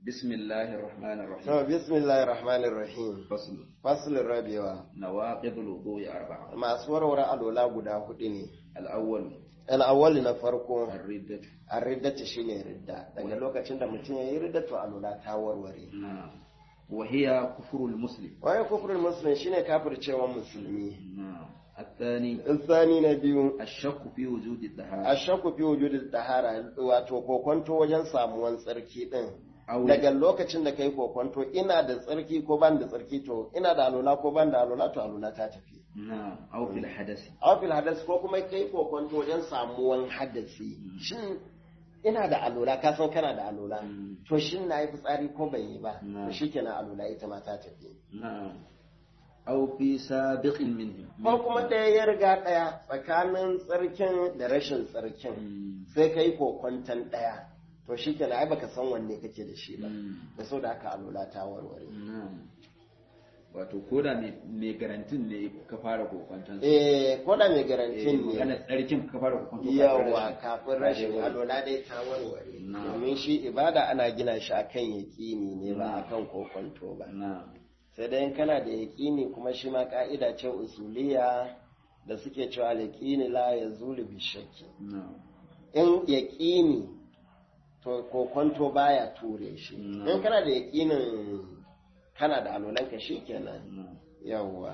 بسم الله الرحمن الرحيم to bismillahir rahmanir rahim فصل faslin rabewa نواقض الوضوء أربعة masu warware alola guda hudu ne الأول al'awwal na farko الردة arriddata shine ridda daga lokacin da mutum yayi ridda to alola ta warware نعم وهي كفر المسلم waye kufrul muslim shine kafircewa musulmi نعم الثاني tsani na biyu الشك في وجود الطهارة ashakku fi wujudil tahara wato kokonto wajen samuwan tsarki din أو daga lokacin da kai kokonto ina da tsarki ko ban da tsarki to ina da alola ko ban da alola to alola ta tafi نعم أو في الحدث awfil hadas ko kuma kai kokonto wajen samuwan hadasi shin ina da alola ka san kana da alola Mm. to shin na yi fitsari ko ban yi ba Na. to shikenan alola ita ma ta tafi نعم أو في سابق منه ko kuma ɗaya ya riga ɗaya tsakanin tsarkin da rashin tsarkin مم. sai kai kokonton ɗaya to shikenan ai baka san wanne kake da shi ba مم. da sau da haka alola ta warware Na'am. Wato ko da mai garantin ne ka fara kokwanton sa. eh ko da mai Eh, garantin ne Magana tsarkin ka fara kokwanton yawa kafin rashin Ka je alola dai ta warware Na. domin shi ibada ana gina shi akan yaƙini ne ba Na. akan kokonto ba Na'am. sai dai in kana da yaƙini kuma shi ma ka'ida ce usuliya da suke cewa yaƙini la ya zulu bi shakki Na'am. in yaƙini to kokonto baya ture shi Na. in kana da yaƙinin kana da alolanka shi kenan Na'am. yawwa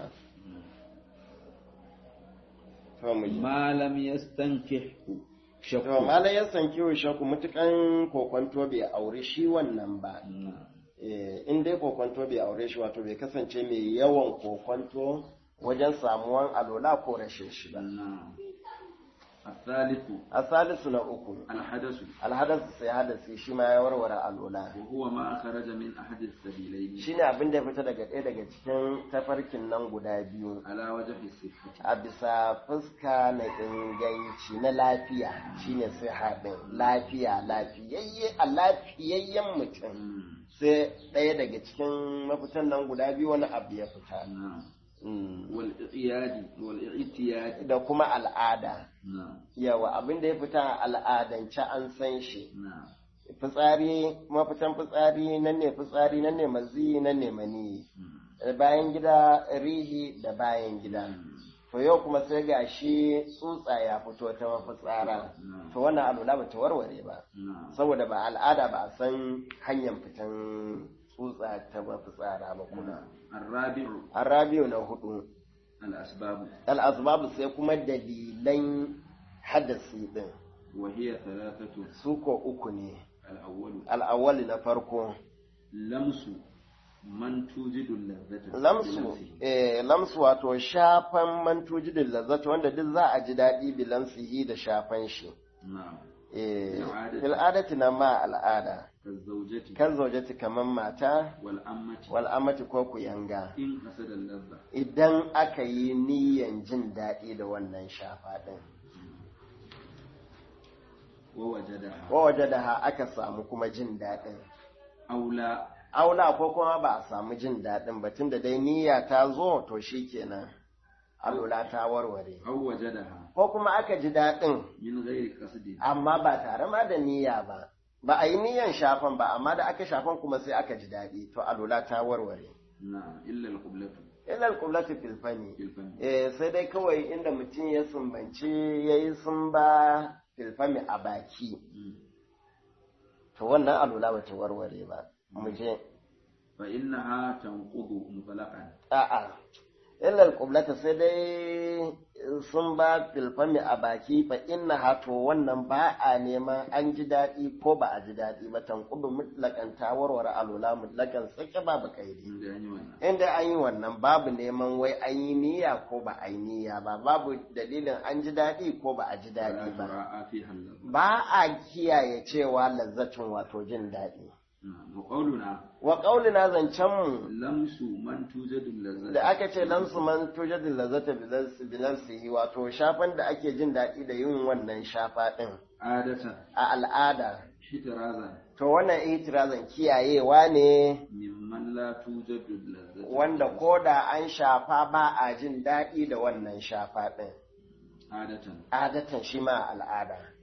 to mu ji. Malam yastankihu To, shakku. malam ya san kiwo shaku mutukan kokonto bai aure shi wannan ba. Na'am. Eh, in dai kokonto bai aure shi wato bai kasance mai yawan kokonto wajen samuwan alola ko rashin shi ba. Na'am. الثالث A salisu na uku, الحدث alhadasu sai hadasi shi ma ya warware alola. وهو ما خرج من أحد السبيلين Shi ne abin da ya fita daga ɗaya daga cikin tafarkin nan guda biyu. على وجه الصحة A bisa fuska na inganci na lafiya shine sai haɗin lafiya lafiyayye a lafiyayyen mutum. مم. sai ɗaya daga cikin mafitan nan guda biyu wani abu ya fita نعم Mm. والإعياد والاعتياد da kuma al'ada نعم yawa abin da ya fita a al'adance an san shi نعم fitsari mafitan fitsari nan ne fitsari nan ne mazi nan ne mani مم. bayan gida rihi da bayan gida to yau kuma sai ga shi tsutsa ya fito ta mafitsara نعم to wannan alula ba ta warware ba نعم saboda ba al'ada ba a san hanyar fitan tsutsa ta mafitsara ba kuma الرابع Arabiyo na hudu, الأسباب al'azbabu sai kuma dalilan hadasi ɗin, وهي ثلاثة su ko uku ne, الأول al'awwali na farko, لمس من توجد اللذة lamsu, بنفسه. eh, lamsu wato shafan mantujidin lazzata wanda duk za a ji daɗi bilansihi da shafan shi. نعم Eh, Al'adati. Fil'adati na ma al'ada, كالزوجة kan zaujati kamar mata, والأمة wal'amati ko kuyanga. إن قصد اللذة Idan aka yi niyan jin daɗi da wannan shafa ɗin. ووجدها waje da ha aka samu kuma jin daɗin. أو لا Aula ko kuma ba a samu jin daɗin ba tunda dai niyya ta zo to shi kenan. Alula ta warware. أو وجدها Ko kuma aka ji daɗin من غير قصد amma ba tare ma da niyya ba. Ba a yi niyyan shafan ba amma da aka shafan kuma sai aka ji daɗi to alula ta warware. نعم إلا القبلة Ilal kublatu fil fani. في الفم Eh sai dai kawai inda mutum ya sumbanci yayi sumba fil fami a baki. مم. To wannan alula ba ta warware ba. Mu je. فإنها تنقض مطلقا A'a, illal kublata sai dai sun ba filfami a baki fa inna hato wannan ba a neman an ji daɗi ko ba a ji daɗi ba tankudu mutlakan ta warware alula mutlakan sake babu kaidi. عند أن Inda an yi wannan babu neman wai an yi niyya ko ba a yi niyya ba, babu dalilin an ji daɗi ko ba a ji فلا daɗi ba. تراءى فيها اللذة Ba a kiyaye cewa lazzatin wato jin daɗi. نعم وقولنا Wa ƙaulina zancenmu لمس من توجد اللذة da aka ce lamsu man tujadin lazata binafsihi wato shafan da ake jin daɗi da yin wannan shafa ɗin عادة a al'ada احترازا to wannan itirazan kiyayewa ne ممن لا توجد اللذة wanda ko da an shafa ba a jin daɗi da wannan shafa ɗin عادة adatan shi ma al'ada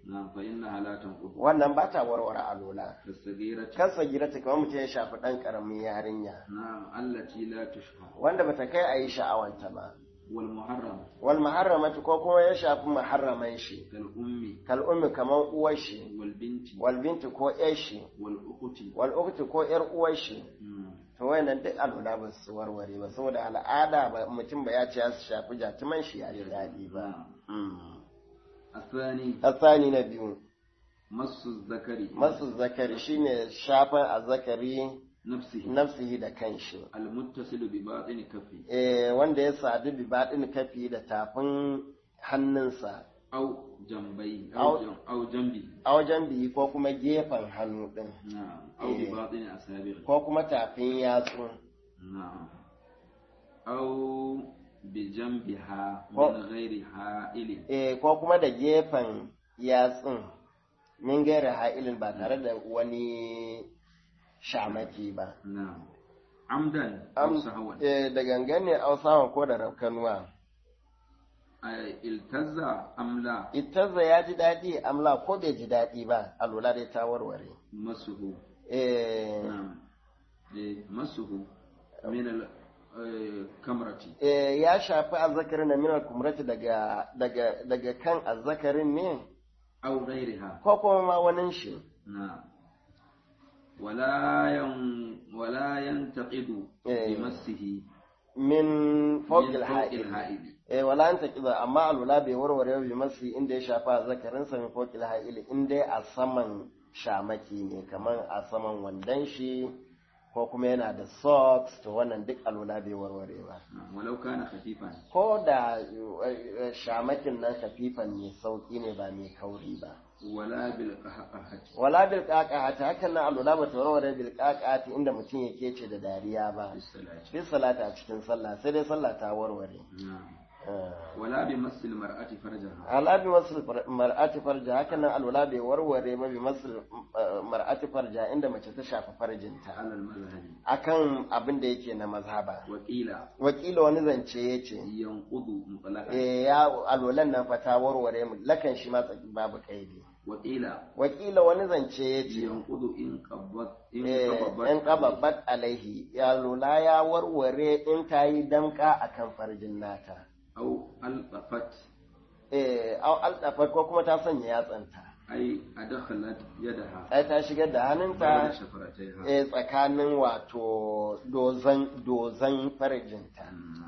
نعم فإنها لا تنقض wannan ba ta warware alola كالصغيرة kansa girata kamar mutum ya shafi ɗan ƙaramin yarinya نعم التي لا تشهى wanda bata kai a yi sha'awanta ba والمحرم wal muharramatu ko kuma ya shafi muharraman shi كالأم kal ummi kamar uwar shi والبنت wal binti ko ƴar shi والأخت wal ukhti ko ƴar uwar shi مم. to wayannan duk al'ada ba su warware ba saboda al'ada ba mutum ba ya ce ya shafi jatuman shi ya ji daɗi ba نعم. الثاني asani na biyu مس الذكر masu zakari shine shafan azzakari نفسه nafsihi da kanshi المتصل بباطن كفه eh wanda ya sadu bi baɗin kafi da tafin hannunsa أو جنبيه أو- أو, جم أو جنبه a wajen biyi ko kuma gefen hannu ɗin نعم أو إيه. بباطن أصابعه ko kuma tafin yatsu نعم أو بجنبها أو- من غير حائل eh ko kuma da gefen yatsun min gaira ha'ilin ba tare da wani shamaki ba نعم عمدا Am- أو سهوا eh, da gangane ausawan ko da rafkanuwa أي التز أم لا itazza ya ji daɗi amla ko bai ji daɗi ba a lura dai ta warware مسه eh, نعم إيه، مسه من الكمرة eh, ya shafi azzakarin na minar kumrati daga daga daga kan azzakarin ne أو غيرها ko kuma ma wani shi نعم ولا ين ولا ينتقد إيه. بمسه min من fawqil فوق ha'il الحائل eh wala anta kiza amma alula bai warware bi masu inda ya shafa zakarin sa min fawqil ha'il inda a saman shamaki ne kaman a saman wandan shi ko kuma yana da socks to wannan duk alula bai warware ba نعم، ولو كان خفيفا ko da eh, shamakin nan kafifan ne sauki ne ba mai kauri ba ولا بالقهقهة wala bil qaqati hakan nan alula ba ta warware bil qaqati inda mutum yake ce da dariya ba في الصلاة fi salata a cikin sallah sai dai sallah ta warware نعم Eh. ولا بمس المرأة فرجها ala bi masul mar'ati farja haka nan alwala bai warware ba bi masul mar'ati farja inda mace ta shafa farjinta على المذهب akan abin da yake na mazhaba وقيل wakila wani zance yace ينقض مطلقا eh ya alwalan nan fa ta warware mu lakan shi ma tsaki babu kaidi وقيل wakila wani zance yace ينقض إن قبضت إن eh قبضت in qababbat alaihi ya lula ya warware in ta yi damka akan farjin nata أو ألطفت eh au aldafa ko kuma ta sanya yatsanta أي أدخلت يدها ai ta shigar da بين hannunta شفرتيها eh, tsakanin wato dozan dozan farjinta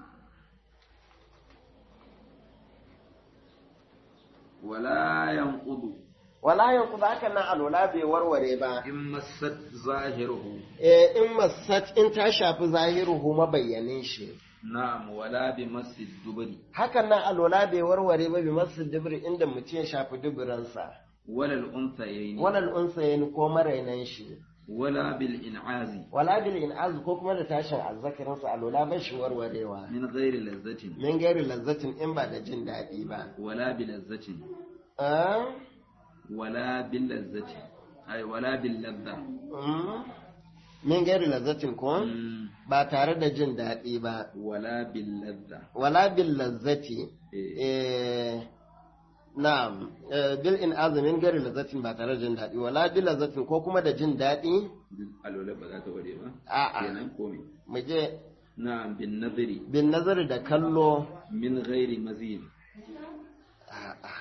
ولا ينقض wala yanku za ka nan alwala bai warware ba إن مست ظاهره eh, in masat in ta shafi zahiruhu mabayyanin shi نعم ولا بمس الدبر hakan nan alwala bai warware ba bi masu dubri inda mutum ya shafi duburansa ولا الأنثيين walal unsayin ko marainan shi ولا بالإنعاز wala bil in'az ko kuma da tashin azzakarinsa alwala bai shi warwarewa من غير لذة min gairi lazzatin in ba da jin daɗi ba ولا بلذة ah? ولا باللذة أي ولا باللذة Mm. min gairi lazzatin ko مم. ba tare da jin daɗi ba ولا باللذة wala bil lazzati إيه. eh na'am eh, bil in azumin gairi lazzatin ba tare da jin daɗi wala bil lazzatin ko kuma da jin daɗi alwala ba za ta ware ba a'a kenan komai mu je na'am bin nazari bin nazari da kallo min ghairi mazin a'a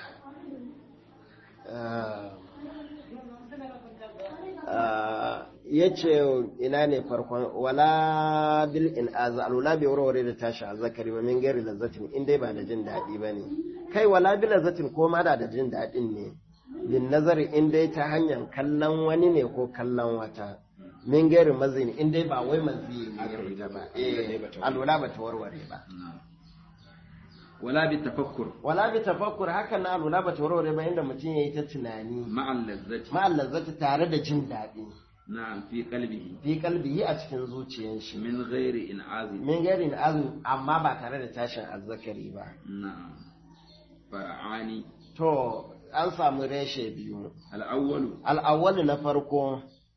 Ah. Ah, ya ce ina ne farkon wala bil in alula bai warware da tashi a zakari ba min gairi lazzatin in dai ba da jin daɗi ba ne kai wala bil lazzatin ko ma da da jin daɗin ne bin nazari in dai ta hanyar kallon wani ne ko kallon wata min gairi mazini in dai ba wai mazini ne ya fita ba eh alula ba ta warware ba na'am wala bi tafakkur wala bi tafakkur haka na alula ba ta warware ba inda mutum ya yi ta tunani ma'al lazzati ma'al lazzati tare da jin daɗi na'am fi qalbihi fi kalbihi a cikin zuciyar shi min ghairi in'azi min gari azum amma ba tare da tashin azzakari ba na'am fara'ani to an samu reshe biyu al-awwalu al'awwalu na farko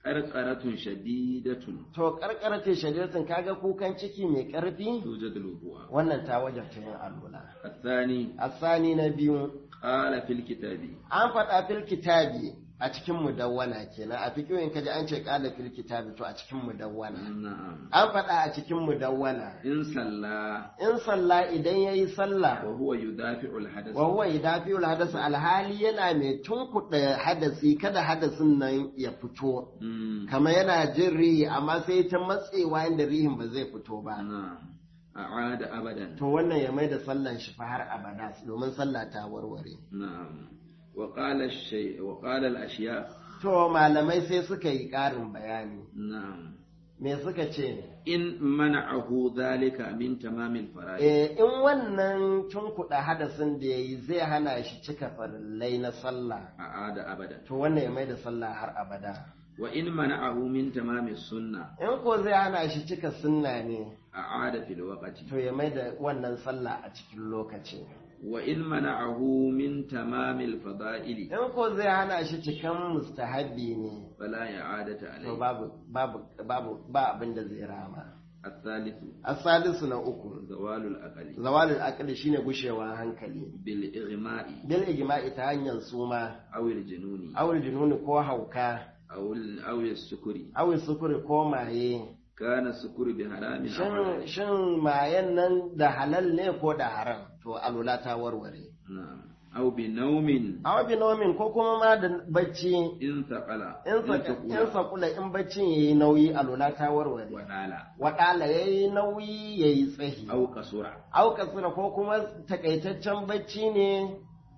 qarqaratun shadidatun to karkarace shari'atin kaga kukan ciki mai karfi tujad al-wudu'a wannan ta wajabta yin alwala الثاني asani na biyu قال في الكتاب an faɗa fil kitabi a cikin mudawwana kenan a fikiyoyin kaji an ce qala fil kitabi to a cikin mudawwana نعم an faɗa a cikin mudawwana إن صلى in sallah idan yayi sallah وهو يدافع الحدث wa huwa yudafi'ul hadas alhali yana mai tunkuɗa hadasi kada hadasin nan ya fito مم. kama yana jin rihi amma sai ta matsewa inda rihin ba zai fito ba نعم أعاد أبدا to wannan ya mai da sallan shi fa har abada domin sallah ta warware نعم وقال الشيء وقال الأشياء to malamai sai suka yi ƙarin bayani نعم me suka ce إن منعه ذلك من تمام الفرائض Eh, in wannan tunkuɗa hadasin da ya yi zai hana shi cika farillai na sallah أعاد أبدا to wannan ya mai da sallah har abada وإن منعه من تمام السنة in ko zai hana shi cika sunna ne أعاد في الوقت to ya mai da wannan sallah a cikin lokaci وإن منعه من تمام الفضائل in ko zai hana shi cikan mustahabbi ne فلا إعادة to عليه babu babu babu ba abin da zai rama الثالث asalisu na uku زوال الأقل zawalul aqli shine gushewar hankali بالإغماء bil ijma'i ta hanyar suma أو الجنون awul jununi ko hauka أو ال- أو السكر awul sukuri ko maye كان السكر بحرام أو shin حلال shin mayen nan da halal ne ko da haram to alula ta warware نعم أو بنوم awa binomin ko kuma ma da bacci إن ثقل in sa- in sakula in baccin yayi nauyi alula ta warware ودال waɗala yayi nauyi yayi tsahi أو قصر au kasira ko kuma takaitaccen bacci ne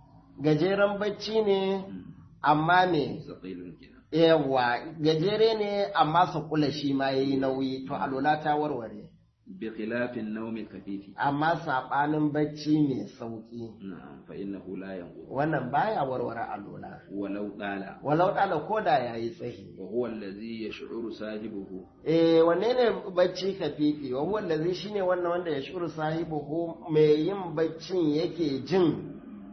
gajeren bacci ne amma ne ثقيل كده yawa gajere ne amma sakula shi ma yayi nauyi to alula ta warware بخلاف النوم الخفيف amma saɓanin bacci mai sauƙi نعم فإنه لا ينقض wannan baya warware alula ولو طال walau ɗala ko da ya yi tsahi وهو الذي يشعر صاحبه eh wanne ne bacci kafifi wa huwa allazi shine wannan wanda ya shuru sahibuhu mai yin baccin yake jin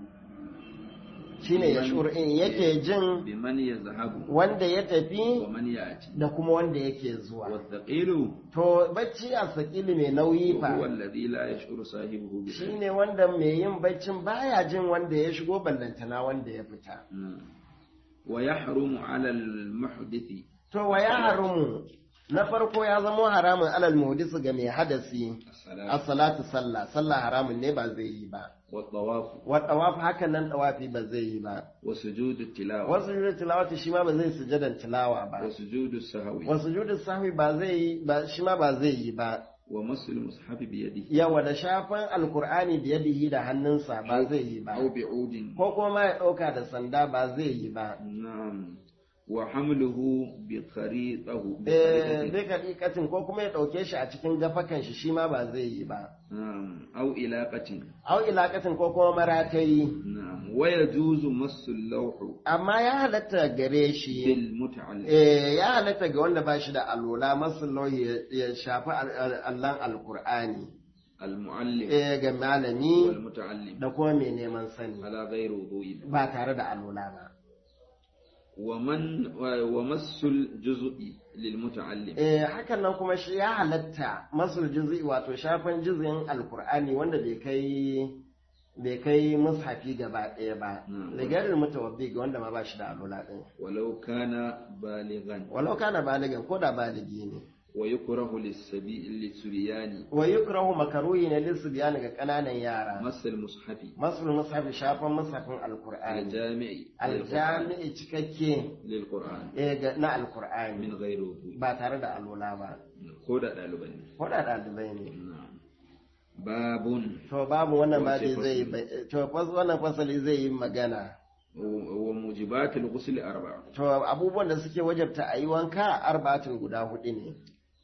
shine ya shuru in yake jin بمن يذهب wanda ya tafi ومن يأتي da kuma wanda yake zuwa والثقيل to bacci a sakili mai nauyi وهو fa الذي لا يشعر صاحبه بشيء shine wanda mai yin baccin baya jin wanda ya shigo ballantana wanda ya fita نعم. ويحرم على المحدث To wa ya haramu na farko ya zamo haramun alal muhdisu ga mai hadasi الصلاة as-salatu sallah sallah haramun ne ba zai yi ba والطواف wa tawaf hakan nan tawafi ba zai yi ba وسجود التلاوة wasu sujudu tilawati shi ma ba zai sujudan tilawa ba وسجود السهو wa sujudu sahwi ba zai yi ba shi ma ba zai yi ba ومس المصحف بيده yawa da shafan alkur'ani biyadihi da hannunsa ba zai yi ba أو بعود ko kuma ya ɗauka da sanda ba zai yi ba نعم وحمله بخريطه eh بخريطة bai kadikatin ko kuma ya ɗauke shi a cikin gafakan shi shi ma ba zai yi ba نعم أو إلاقة au ilakatin ko kuma maratayi نعم ويجوز مس اللوح amma ya halatta gare shi بالمتعلق eh, ya halatta ga wanda ba shi da alola masu lauhi ya- ya shafi al- al- allon alkur'ani المعلق eh, ga malami والمتعلم da kuma mai neman sani على غير وضوء ba tare da alola ba ومن ومس الجزء للمتعلم eh, hakan nan kuma shi ya halatta masul juzi wato shafan juzin alkur'ani wanda bai kai bai kai mushafi gaba ɗaya ba Mm. ligarin mutawabbi ga wanda ma ba shi da alola ɗin ولو كان بالغا walau kana baligan ko da baligi ne ويكره للسبي للسريان wa yukrahu makaruhi ne lissu biyani ga ƙananan yara مس المصحف masul mushafi shafan mushafin alkur'ani الجامع aljami'i cikakke للقرآن eh, ga- na alkur'ani من غير وضوء ba tare da alola ba كودا ɗaliban ko da ɗalibai ne نعم باب to babu wannan ba Wace zai yi fasali? bai- to fas wannan fasali zai yi magana وموجبات الغسل أربعة to abubuwan da suke wajabta a yi wanka arba'atin guda hudu ne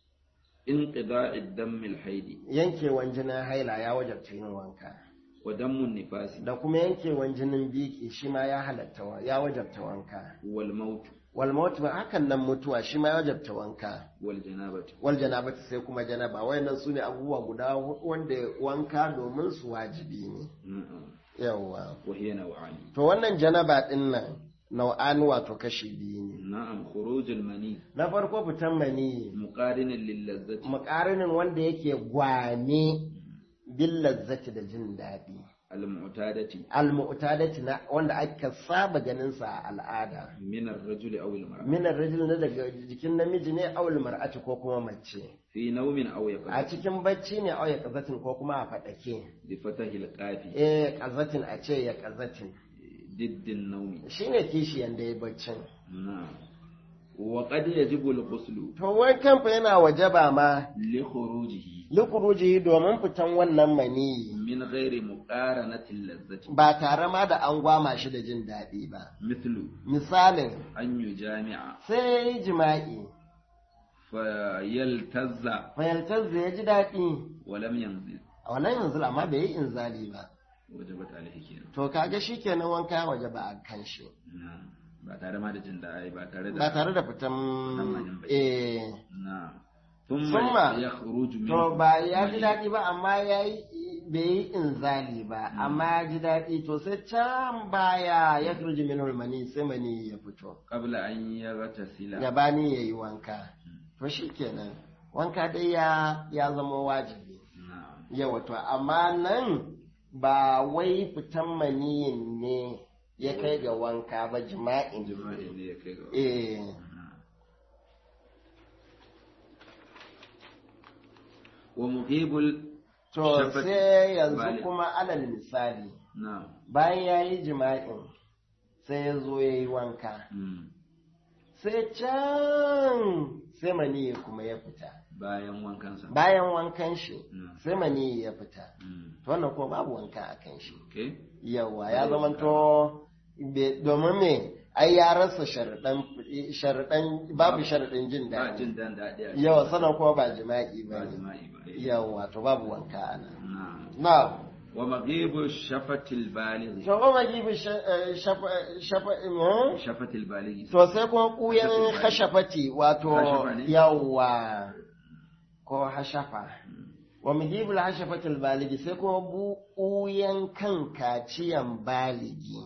انقضاء الدم الحيض yankewan jinin haila ya wajabta yin wanka ودم النفاس da kuma yankewan jinin biki shi ma ya halatta wa- ya wajabta wanka والموت wal maut ba hakan nan mutuwa shi ma ya wajabta wanka والجنابة wal janabati sai kuma janaba wayannan su ne abubuwa guda hudu wanda wanka domin su wajibi ne نعم yawwa وهي نوعان to wannan janaba din nan nau'an wato kashi biyu ne na'am khurujul mani na farko fitan mani muqarinan lil lazzati muƙarinin wanda yake gwame bin lazzati da jin daɗi al mu'tadati al-mu'tadati na wanda aka saba ganin sa a al'ada min ar-rajuli aw al mar'a min ar-rajul na daga jikin namiji ne aw mar'ati ko kuma mace fi nawmin aw a yaqati cikin bacci ne aw ya qazatin ko kuma a fadake bi fatahi al qafi eh qazatin a ce ya qazatin diddin nawmi shine kishiyan da ya baccin na'am wa qad yajibu al ghuslu to wankan fa yana wajaba ma li khurujihi likuruji domin fitan wannan mani min ghairi muqaranati al lazzati ba tare ma da an gwama shi da jin daɗi ba mithlu misalin an yujami'a sai ya yi jima'i fa yaltazza fayaltar da ya ji daɗi wa lam yanzil a wannan yanzu amma bai yi inzali ba wajabat alayhi kenan to kaga shi kenan wanka ya waje ba a kan shi na'am ba tare ma da jin daɗi ba tare da ba tare da fitan manin bai. eh na'am Summa, thumma yakhruju min to ba ya ji daɗi ba amma ya yi bai yi inzali ba amma ya ji daɗi to sai can baya ya turji min mani sai mani ya fito qabla an yaghtasila gabani ya yi wanka to shi kenan wanka dai ya ya zama wajibi na'am yawa to amma nan ba wai fitan maniyin ne ya kai ga wanka ba jima'in jima'i ne ya kai ga eh wa muhibul to Shafat sai yanzu balik. kuma alal misali na'am bayan ya yi jima'in sai ya zo ya yi wanka Mm. sai can sai maniyi kuma ya fita bayan wankansa bayan wankan shi Mm. sai maniyi ya fita Mm. to wannan kuma babu wanka a kan shi okay yawa ya zamanto be- domin me ai ya rasa sharaɗan sharaɗan babu sharaɗin jin ba daɗi jin dan daɗi a yawa sannan kuma ba jima'i ba ba ne jima'i ba eh. yawa to babu wanka a nan na'am na wa maghibu shafatil baligh to kuma gibi sha- eh, shafa shafa eh? shafatil baligh to sai kuma kuyan hashafati wato Hashafa ne? yawa ko hashafa wa mujibul hashafatil baligi sai kuma buyan kan kaciyan baligi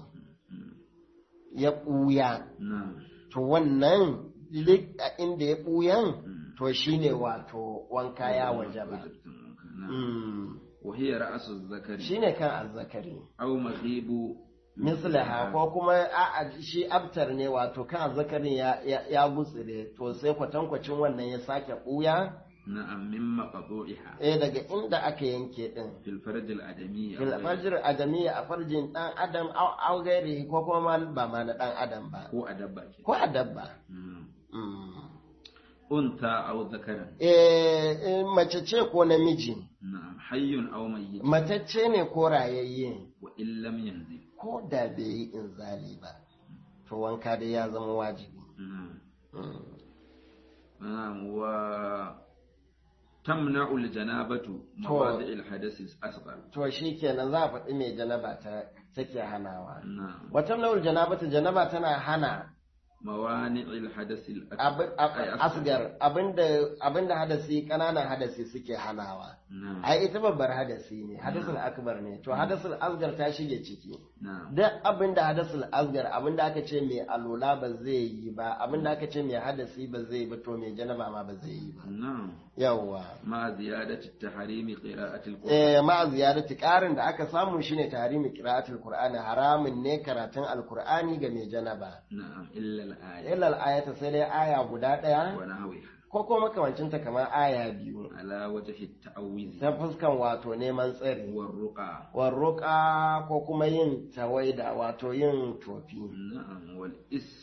ya ɓuya na'am to wannan lik a inda ya ɓuyan Mm. to shine wato wanka ya waje ba Wajibtun wanka, na'am. wa hiya ra'su zakari shine kan azzakari aw maghibu mislaha ko kuma a shi abtar ne wato kan azzakarin ya, ya, ya gutsire to sai kwatankwacin wannan ya sake ɓuya na'am min maqdu'iha eh daga inda aka yanke din fil farj al adamiyya fil fajr adamiyya a farjin dan adam au au gairi ko kuma ma ba ma na dan adam ba ko a dabba ke ko a dabba Mm. Mm. unta aw zakaran eh eh, mace ce ko namiji na'am hayyun aw mayyit matacce ne ko rayayye wa in lam yanzil ko da bai yi inzali ba to wanka dai ya zama wajibi na'am Mm. na'am wa tamna'u al janabatu mawadi' al hadath al asghar to shi kenan za a faɗi mai janaba ta take hanawa na'am wata nau'ul janabata janaba tana hana mawani' al hadath al abin- ab- asgar abinda abinda hadasi kananan hadasi suke hanawa na'am ai ita babbar hadasi ne hadasul akbar ne to hadasul asgar ta shige ciki na'am duk abinda hadasul asgar abinda aka ce mai alola ba zai yi ba abinda aka ce mai hadasi ba zai yi ba to mai janaba ma ba zai yi ba na'am yawwa ma ziyadati tahrimi qira'ati al qur'an eh ma ziyarati karin da aka samu shine tahrimi qira'atul qur'ani haramun ne karatun alqur'ani ga mai janaba na'am illa al aya illa ayata sai dai aya guda daya wa nahwiha ko kuma makamancinta kamar aya biyu ala wajhi at ta'awiz ta fuskan wato neman tsari wa ruqa warruka ko kuma yin tawaida wato yin tofi na'am wal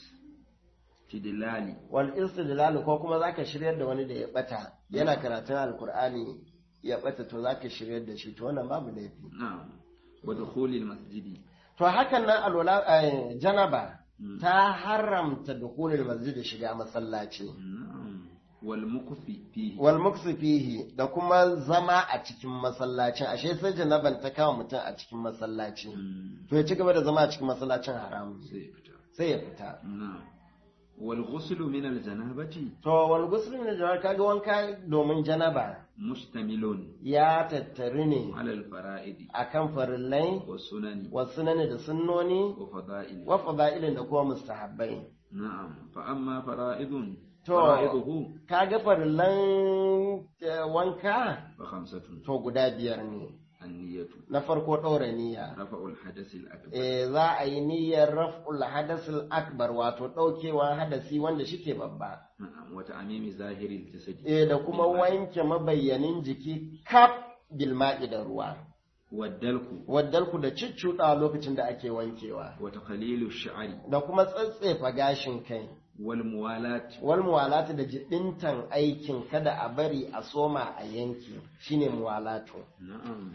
istidlali wal istidlal ko kuma zaka shiryar da wani da ya bata yana karatun alkur'ani ya bata to zaka shiryar da shi to wannan babu laifi na'am wa dukhuli al masjidi to hakan nan alwala eh, janaba Mm. ta haramta dukhulul masjid da shiga masallaci na'am wal mukfi fihi wal muksu fihi da kuma zama a cikin masallacin ashe sai janaban ta kama mutum a cikin masallaci Mm. to ya ci gaba da zama a cikin masallacin haramun sai fita sai ya fita na'am wal ghuslu min al janabati to wal ghusl min al kaga wanka domin janaba mustamilun ya tattari ne ala al fara'idi akan farillai wa sunani wa sunani da sunnoni wa fada'il wa fada'ilin da kuma mustahabbai na'am fa amma fara'idun To. fara'iduhu kaga farillan eh, wanka fa khamsatun to guda biyar ne an-niyatu na farko ɗaura niyya rafa'ul hadath al akbar eh za a yi niyyar raf'ul hadasil akbar wato ɗaukewa hadasi wanda shike babba na'am wa ta'mimi zahiri al jasadi eh da kuma wanke mabayyanin jiki kaf bil ma'i da ruwa wa dalku waddalku da ciccuɗa lokacin da ake wankewa wa taqlilu ash-sha'ri da kuma tsatsefa gashin kai wal muwalat wal muwalatu da jibintan aikin kada a bari a soma a yanki shine muwalatu na'am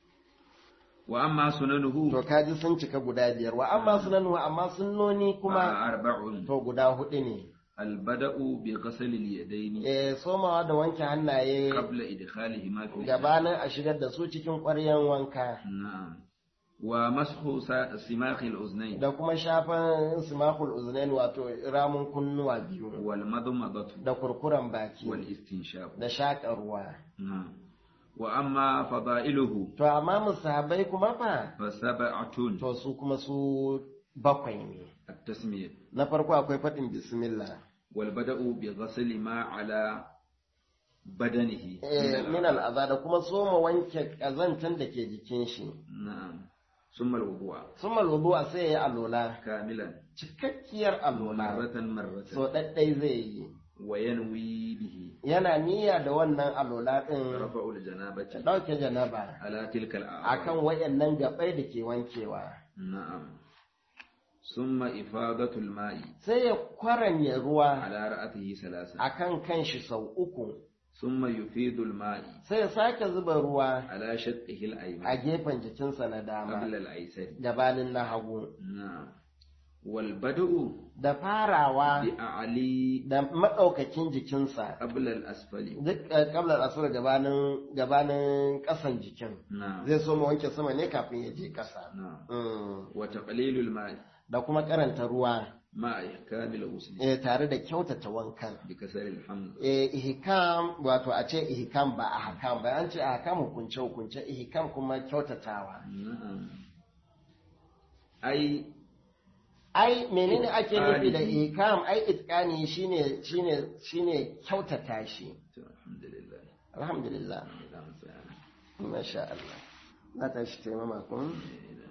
wa amma sunanuhu to kaji sun cika guda biyar wa amma sunanu amma sunnoni fa kuma arba'un to guda hudu ne albada'u bi ghasl al-yadayn eh somawa da wanke hannaye qabla idkhalihima fi gabanin a shigar da su cikin ƙwaryan wanka na'am wa mashu sa- simakh al-uznayn da kuma shafan simakul uznain wato ramun kunnuwa biyu wal madmadatu da kurkuren baki wal istinshaq da shaƙa ruwa na'am wa amma fada'iluhu to amma musahabai kuma fa fa sab'atun to su kuma su bakwai ne at-tasmiyah na farko akwai faɗin bismillah wal bada'u bi ghasl ma ala badanihi eh, min al'aza da kuma soma wanke ƙazantan da ke jikin shi na'am ثم الوضوء sun malwudu a sai ya yi alola كاملا cikakkiyar alola مرة مرة so ɗaɗɗai zai yi وينوي به yana niyya da wannan alola ɗin رفع ta الجنابة ɗauke janaba على تلك akan الأعراض wayannan gabai da ke wankewa نعم ثم إفاضة الماء sai ya kwaranye ruwa على رأسه ثلاثة akan kanshi sau uku ثم يفيض الماء sai ya sake zuba ruwa على شقه a الأيمن gefen jikinsa na dama قبل الأيسر gabanin na hagu نعم والبدء da farawa بأعلي da maɗaukakin jikinsa قبل الأسفل duk kablar asura gabanin gabanin ƙasan jikin نعم zai so mu wanke sama ne kafin ya je ƙasa نعم Mm. وتقليل الماء da kuma karanta ruwa مع إحكام الغسل eh, tare da kyautata wankan بكسر الحمد eh, ihkam wato a ce ihkam ba ahkam ba an ce ahkam hukunce hukunce ihkam kuma kyautatawa نعم أي ai menene ake nufi da Itqani. ihkam ai itqani shine shine shine kyautata shi الحمد لله alhamdulillah اللهم صل على masha Allah na tashi taimama kun سيدنا